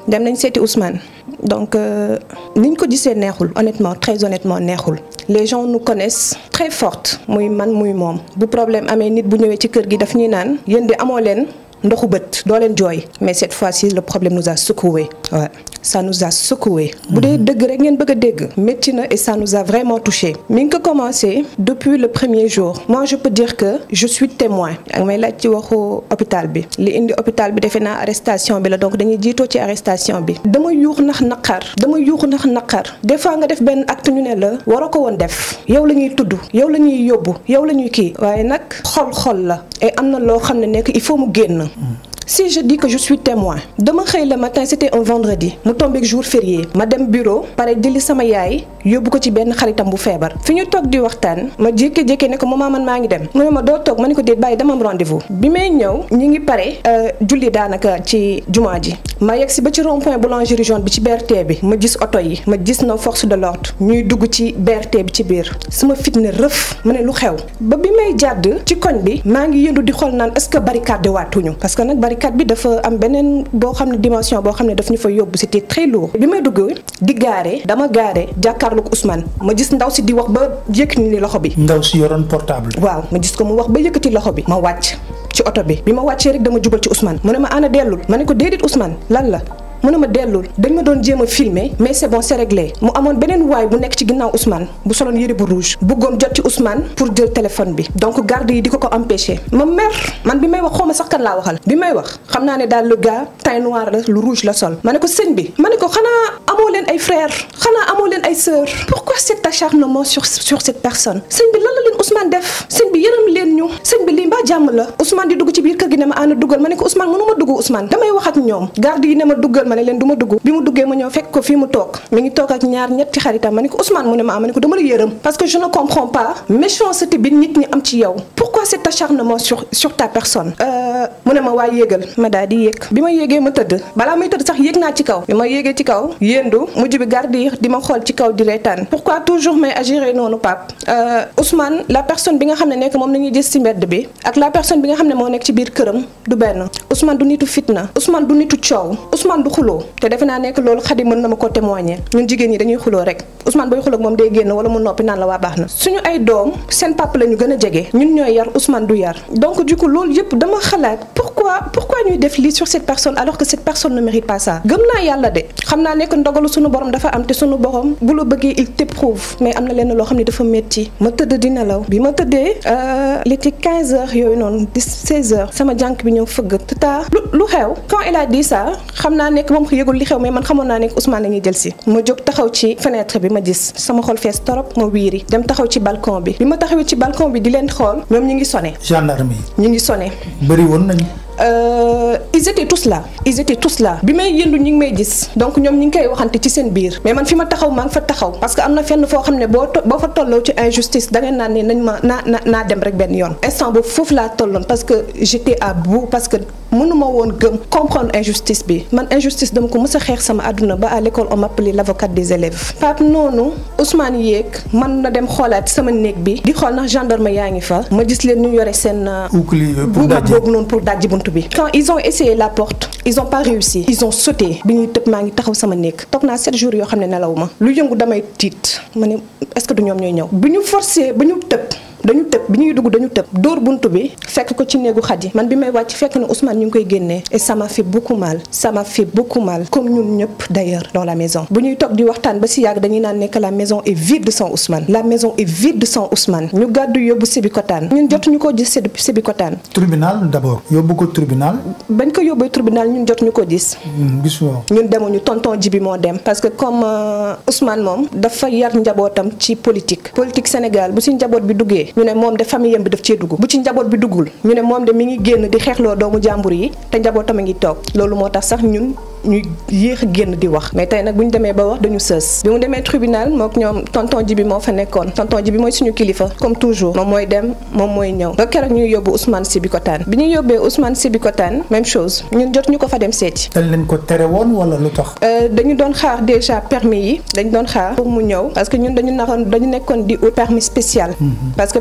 dem nañ seeti Ousmane donc niñ ko gisee neexul honnêtement très honnêtement neexul les gens nous connaissent très forte muy man muy moom bu problème amee nit bu ñëwee ci kër gi daf ñuy naan yéen de amoo leen ndoxu bët doo leen jooy mais cette fois-ci le problème nous a secoué ouais. ça nous a secoué bu dee dëgg rek ngeen bëgg a dégg métti na et ça nous a vraiment touché mi ngi ko commencé depuis le premier jour moi je peux dire que je suis témoin ak may laaj ci waxu hôpital bi li indi hôpital bi defe naa arrestation bi la donc dañuy jiitoo ci arrestation bi dama yuux nax naqar dama yuux nax naqar des fois nga def benn acte ñu ne la waroo ko woon def yow la ñuy tudd yow la ñuy yóbbu yow la ñuy kii waaye nag xol-xol la et am na loo xam ne nekk il faut mu génn si je dis que je suis témoin dama xëy le matin c'était un vendredi mu tombé jour férié ma dem bureau pare jëli sama yaay yóbbu ko ci benn xaritam bu feebar fi ñu toog di waxtaan ma jékki-jékki ne ko maman man maa ngi dem mu ne ma doo toog ma ne ko déet bàyyi dama am rendez-vous bi may ñëw ñi ngi pare julli daanaka ci jumaa ji ma yegg si ba ci rond point boulangerie jaune bi ci BRT bi ma gis oto yi ma gis na force de l'ordre ñuy dugg ci BRT bi ci biir sama fit ne rëf ma ne lu xew ba bi may jàdd ci koñ bi maa ngi yëndu di xool naan est-ce que barricade waatuñu parce que nag barricade bi dafa am beneen boo xam ne dimension boo xam ne daf ñu fa yóbbu c'était très lourd bi may dugg di gaare dama gaare jàkkaarloog Ousmane ma gis ndaw si di wax ba yëkkati ni loxo bi. ndaw si yoroon portable. waaw ma gis ko mu wax ba yëkkati loxo bi ma wàcc ci oto bi bi ma wàccee rek dama jubal ci Ousmane mu ne ma ana dellul ma ne ko déedéet Ousmane lan la. mu ne ma dellul dañ ma doon jéem a filmer mais c'est bon c'est réglé mu amoon beneen waay bu nekk ci ginnaaw Ousmane bu soloon yëre bu rouge bëggoon jot ci Ousmane pour jël téléphone bi donc garde yi di ko ko empêcher ma mer man bi may wax xaw ma sax kan laa waxal bi may wax xam naa ne daal le gars teint noir la lu rouge la sol ma ne ko sëñ bi ma ne ko xanaa amoo leen ay frères xanaa amoo leen ay sœurs pourquoi cet acharnement sur sur cette personne sëñ bi lan la leen Ousmane def sëñ bi yërëm leen ñu sëñ bi lii mbaa jàmm la Ousmane di dugg ci biir kër gi ne ma ànd duggal ma ne ko Ousmane mënu ma dugg Ousmane damay wax ak ñoom garde yi ne ma duggal ma ne leen du ma dugg bi mu duggee ma ñëw fekk ko fii mu toog mi ngi toog ak ñaar ñetti xaritam ma ne ko Ousmane mu ne ma am ma ne ko dama la yërëm parce que je ne comprends pas méchanceté bi nit ñi am ci yow pourquoi cet acharnement sur sur ta personne mu ne ma waa yéegal ma daal di yéeg bi ma yéegee ma tëdd balaa may tëdd sax yéeg naa ci kaw bi ma yéegee ci kaw yéendu mujj bi garde yi di ma xool ci kaw di reetaan pourquoi toujours may agir noonu Pape Ousmane la personne bi nga xam ne nekk moom la ñuy gis ci mbedd bi ak la personne bi nga xam ne moo nekk ci biir këram du benn Ousmane du nitu fitna Ousmane du nitu coow Ousmane du xuloo te defe naa nekk loolu xadi mën na ma ko témoigner ñun jigéen ñi dañuy xuloo rek Ousmane booy xuloo moom day génn wala mu noppi naan la waa baax na suñu ay doom seen papa la ñu gën a jege ñun ñooy yar Ousmane du yar donc du coup loolu yëpp dama xalaat pourquoi pourquoi ñuy def lii sur cette personne alors que cette personne ne mérite pas ça gëm naa yàlla de xam naa nekk ndogalu suñu borom dafa am te suñu borom bu la bëggee il t'éprouve mais am na lenn loo xam ne dafa métti ma tëdd di nelaw bi ma tëddee il était 15 heures yooyu noonu di 16 heures sama jànk bi ñëw fëgg tata lu lu xew quand il a dit ça xam naa nekk moom yëgul li xew mais man xamoon naa nekk Ousmane la ñuy jël si ma jóg taxaw ci fenêtre bi ma gis sama xol fees torop ma wiiri dem taxaw ci balcon bi bi ma taxawee ci balcon bi di leen xool ñoom ñu ngi sonné. gendarme yi. ñu ngi sonné. bëri woon nañu. Euh, ils étaient tous là ils étaient tous là bi may yëndu ñi ngi may gis donc ñoom ñi ngi koy waxante ci seen biir mais man fi ma taxaw maa ngi fa taxaw parce que am na fenn foo xam ne boo boo fa tolloo ci injustice da ngeen naan ne nañ ma naa na naa dem rek benn yoon instant boobu foofu laa tolloon parce que j'étais à bout parce que mënuma woon gëm comprendre injustice bi man injustice dama ko mës a xeex sama àdduna ba à l'école on m'appelait l'avocate des élèves Pape noonu Ousmane yéeg man na dem xoolaat sama néeg bi di xool ndax gendarme yaa ngi fa ma gis leen ñu yore seen buubat boobu noonu pour dajji bunt bi quand ils ont essayé la porte ils ont pas réussi ils ont sauté bi ñuy tëb maa ngi taxaw sama néeg toog naa sept jours yoo xam ne nelaw ma lu yëngu damay tiit ma ne est-ce que du ñoom ñooy ñëw bi ñu forcé ba ñu tëb dañu tëb bi ñuy dugg dañu tëb dóor buntu bi fekk ko ci néegu xaj yi man bi may wàcc fekk na Ousmane ñu ngi koy génnee et ça m'a fait beaucoup mal ça m'a fait beaucoup mal comme ñun ñëpp d'ailleurs dans la maison bu ñuy toog di waxtaan ba si yàgg dañuy naan nekk la maison est vide sans Ousmane la maison est vide sans Ousmane ñu gàddu yóbbu Sébikotane ñun jotuñu ko gis Sébikotane tribunal d'abord yóbbu ko tribunal. bañ ko yóbbee tribunal ñun jotuñu ko gis. gisoo. ñun demuñu tonton ji bi moo dem parce que comme Ousmane moom dafa yar njabootam ci politique politique Sénégal bu si njaboot bi duggee ñu ne moom de famille yam bi daf cee dugg bu ci njaboot bi duggul ñu ne moom de mi ngi génn di xeexloo doomu jàmbur yi te njabootam a ngi toog loolu moo tax sax ñun ñu yéex a génn di wax mais tey nag bu ñu demee ba wax dañu sës bi mu demee tribunal mook ñoom tonton ji bi moo fa nekkoon tonton ji bi mooy suñu kilifa comme toujours moom mooy dem moom mooy ñëw ba keroog ñuy yóbbu Ousmane Sébikotane bi ñu yóbbee Ousmane Sébikotane même chose ñun jot ñu ko fa dem seeti dañ leen ko tere woon wala lu tax. dañu doon xaar déjà permis yi dañ doon xaar pour mu ñëw parce que ñun dañu naxoon dañu nekkoon di ut permis spécial parce que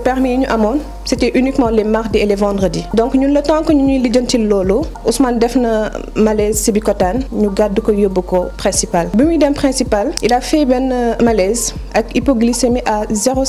permis yi ñu amoon c'était uniquement les mardis et les vendredis donc ñun le temps que ñu ñuy lijjanti loolu Ousmane def na malaise si Bikotaan ñu gàddu ko yóbbu ko principal bi muy dem principal il a fait benn malaise ak hypoglycémie à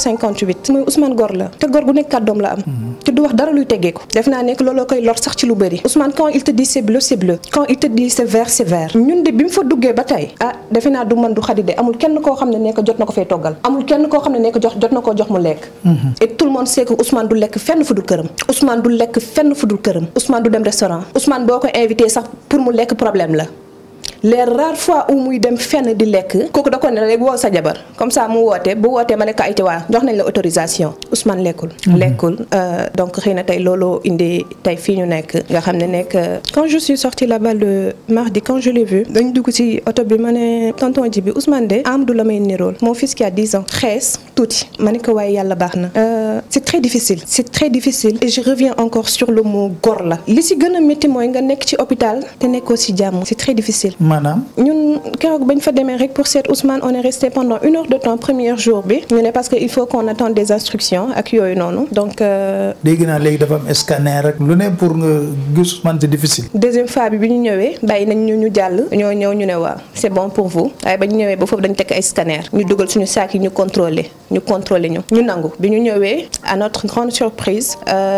0,58 mooy Ousmane gor la te gor gu nekk kàddoom la am te du wax dara luy teggee ko def naa nekk looloo koy lor sax ci lu bëri Ousmane quand il te dit c'est bleu c'est bleu quand il te dit c'est vert c'est vert ñun de bi mu fa duggee ba tey ah defe naa du man du xadi de amul kenn koo xam ne nekk jot na ko fay toggal amul kenn koo xam ne nekk jox jot na koo jox mu lekk et tout le monde sait que Ousmane du lekk fenn fu dul këram Ousmane du lekk fenn fu dul këram Ousmane du dem restaurant Ousmane boo ko invité sax pour mu lekk problème la les rares fois où muy dem fenn di lekk kooku da ko ne rek woo sa jabar comme ça mu woote bu wootee ma ne ko ayte waa jox nañ la autorisation Ousmane lekkul lekkul donc xëy na tey looloo indi tey fii ñu nekk nga xam ne nekk quand je suis sortie là-bas le mardi quand je l'ai vu dañ dugg ci oto bi ma ne tonton ji bi Ousmane de Amadou la may nirool mon fils qui a 10 ans xees tuuti ma ne ko waaye yàlla baax na c'est très difficile c'est très difficile et je reviens encore sur le mot gor la li ci gën a métti mooy nga nekk ci hôpital te nekkoo ci jàmm c'est très difficile maanaam ñun keroog bañ fa demee rek pour seet Ousmane on est resté pendant une heure de temps premier jour bi ñu ne parce que il faut qu'on attende des instructions ak yooyu noonu donc. dégg naa léegi dafa am scanner rek lu ne pour nga gis Ousmane c'est difficile. deuxième fois bi bi ñu ñëwee bàyyi nañ ñu ñu jàll ñoo ñëw ñu ne waaw c'est bon pour vous waaye ba ñu ñëwee ba foofu dañu teg ay scanner ñu dugal suñu saak yi ñu contrôler ñu contrôler ñu ñu nangu bi ñu ñëwee à notre grande surprise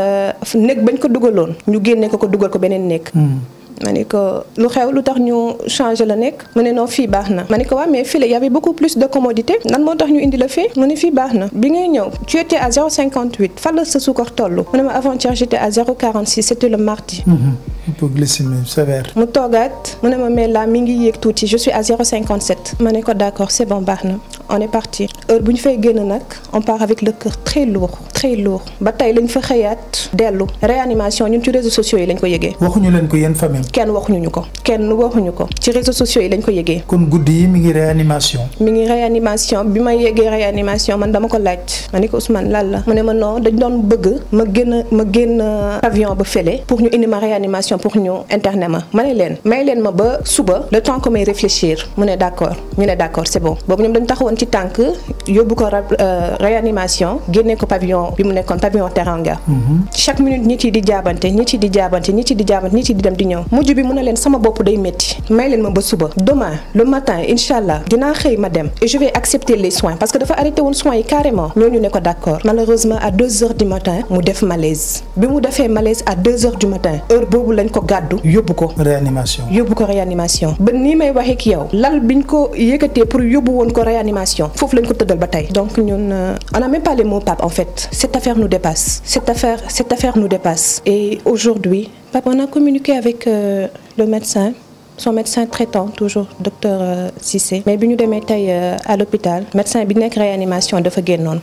néeg bañ ko dugaloon ñu génne ko ko dugal ko beneen néeg. ma ne ko lu xew lu tax ñu changer la nekk mu ne non fii baax na ma ne ko waaw mais fii la y avait beaucoup plus de commodité nan moo tax ñu indi la fii mu ne fii baax na bi ngay ñëw tu étais à 0,58 fan la sa suukar toll mu ne ma avant-hier j'étais à 0,46 c'était le mardi. hypoglycémie sévère. mu toogaat mu ne ma mais là mi ngi yéeg tuuti je suis à 0,57 ma ne ko d'accord c'est bon baax na on est parti heure bu ñu fay génn nag on part avec le cœur très lourd très lourd ba tey lañ fa xëyaat dellu réanimation ñun ci réseaux sociaux yi lañ ko yëgee. waxuñu leen ko yéen famille. kenn waxuñu ñu ko kenn waxuñu ko ci réseaux sociaux yi lañ ko yëgee. kon guddi yi mi ngi réanimation. mi ngi réanimation bi ma yëgee réanimation man dama ko laaj ma ne ko Ousmane lan la mu ne ma non dañ doon bëgg ma génn ma génn pavillon ba fële pour ñu indi ma réanimation pour ñu interner ma ma ne leen may leen ma ba suba le temps que may réfléchir mu ne d'accord ñu ne d'accord c'est bon boobu ñoom dañu taxawoon ci tànk yóbbu ko réanimation génne ko pavillon bi mu nekkoon pavillon Teranga. chaque minute nit yi di jaabante nit yi di jaabante nit yi di jaabante nit yi di dem di ñëw. mujj bi mu ne leen sama bopp day métti may leen ma ba suba demain le matin incha allah dinaa xëy ma dem et je vais accepter les soins parce que dafa arrêté woon soins yi carrément ñooñu ne ko d'accord malheureusement à deux heures du matin mu def malaise bi mu defee malaise à deux heures du matin heure boobu lañ ko gàddu yóbbu ko. réanimation yóbbu ko réanimation ba nii may waxee ak yow lal biñ ko yëkkatee pour yóbbu woon ko réanimation foofu lañ ko tëddal ba tey donc ñun on n'a même pas les mots Pape en fait cette affaire nous dépasse cette affaire cette affaire nous dépasse et aujourd'hui Pape on a communiqué avec euh, le médecin son médecin traitant toujours docteur euh, Cissé mais bi ñu demee tey euh, à l'hôpital médecin bi nekk réanimation dafa génnoon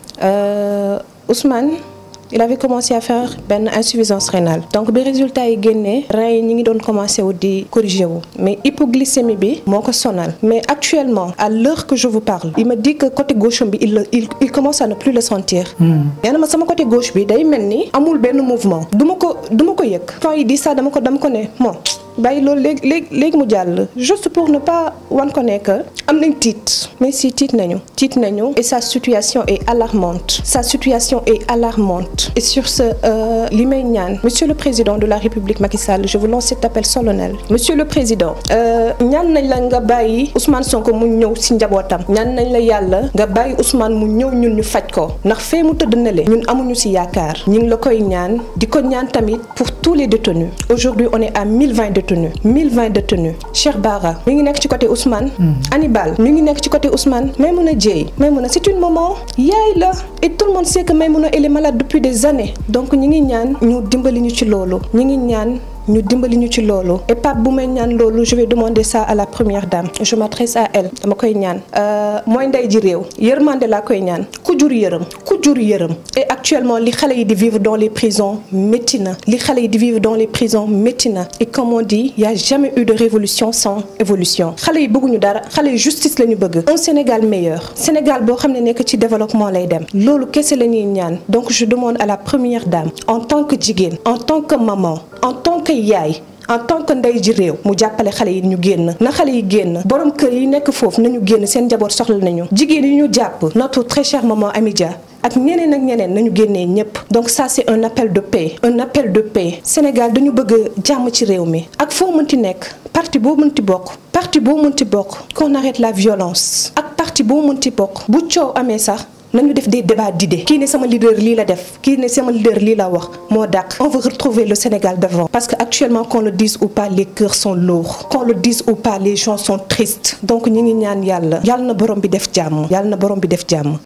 Ousmane il avait commencé à faire benn insuffisance rénale donc bi résultat yi génnee rein yi ñi ngi doon commencé wu di corriger wu mais hypoglycémie bi moo ko sonal mais actuellement à l'heure que je vous parle il me dit que côté gauche bi il il il commence à ne plus le sentir nee na ma sama côté gauche bi day mel ni amul benn mouvement du ma ko du ma ko yëg quand il dit ça dama ko dama ko ne bon bàyyi loolu léegi léegi léegi mu jàll juste pour ne pas wan ko ne que am nañ tiit mais si tiit nañu tiit nañu et sa situation est alarmante sa situation est alarmante et sur ce li may ñaan monsieur le président de la république Macky Sall je vous lance cet appel solennel monsieur le président ñaan nañ la nga bàyyi Ousmane Sonko mu ñëw ci njabootam ñaan nañ la yàlla nga bàyyi Ousmane mu ñëw ñun ñu faj ko ndax fee mu tëdd na le ñun amuñu ci yaakaar ñu ngi la koy ñaan di ko ñaan tamit pour tous les détenus aujourd'hui on est à 1020 détenus 1020 détenus Cheikh Bara mi ngi nekk ci côté Ousmane Hannibal mi ngi nekk ci côté Ousmane Maimouna Dieye Maimouna c'est une maman yaay la et tout le monde sait que Maimouna elle est malade depuis des années donc ñi ngi ñaan ñu dimbali ñu ci loolu ñi ngi ñaan ñu dimbali ñu ci loolu et Pape bu may ñaan loolu je vais demander ça à la première dame je m'adresse à elle dama koy ñaan mooy ndey ji réew yërmande laa koy ñaan ku jur yërëm ku jur yërëm et actuellement li xale yi di vivre dans les prisons métti na li xale yi di vivre dans les prisons métti na et comme on dit y a jamais eu de révolution sans évolution xale yi bëgguñu dara xale yi justice la ñu bëgg un Sénégal meilleur Sénégal boo xam ne nekk ci développement lay dem loolu kese la ñuy ñaan donc je demande à la première dame en tant que jigéen en tant que maman en tant que yaay en tant que ndey ji réew mu jàppale xale yi ñu génn na xale yi génn borom kër yi nekk foofu nañu génn seen njaboot soxla nañu jigéen yi ñu jàpp notre très chère maman Amidia ak ñeneen ak ñeneen nañu génnee ñëpp donc ça c'est un appel de paix un appel de paix Sénégal dañu bëgg jàmm ci réew mi ak foo mënti nekk parti boo mënti bokk parti boo mënti bokk qu'on arrête la violence ak parti boo mënti bokk bu coow amee sax nañu def des débats d'idées kii ne sama leader lii la def kii ne sama leader lii la wax moo dàq on veut retrouver le Sénégal d'avant parce que actuellement qu'on le dise ou pas les cœurs sont lourds qu'on le dise ou pas les gens sont tristes donc ñi ngi ñaan yàlla yàlla na borom bi def jàmm yàlla na borom bi def jàmm